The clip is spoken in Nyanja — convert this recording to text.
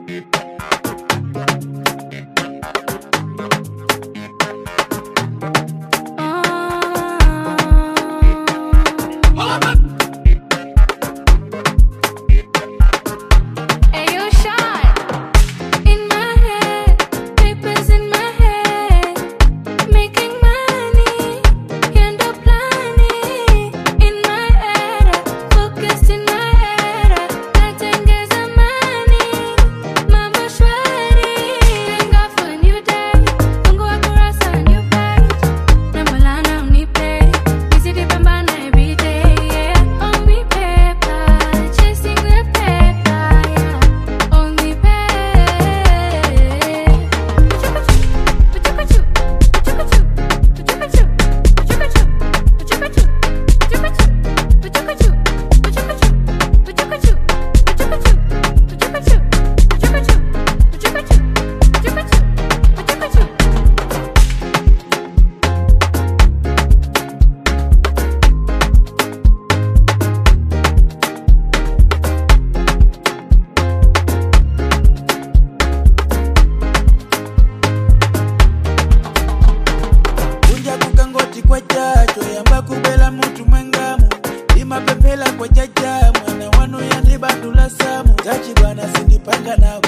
Ayo, shot. In my head, papers in my head, making money, end up planning. In my head, focused in my head, natengeza money, mambo shwari. Thank God for a new day, fungua kurasa new page, na Maulana unipe, nizidi pambana every day, yeah. Only paper, chasing the paper, yeah. Only kunja kukangoti kwa chacho yamba kubela mutu mwengamu imapepela kwa jaja mwana wanu yanibandula samu zachi bwana sindipanga nawe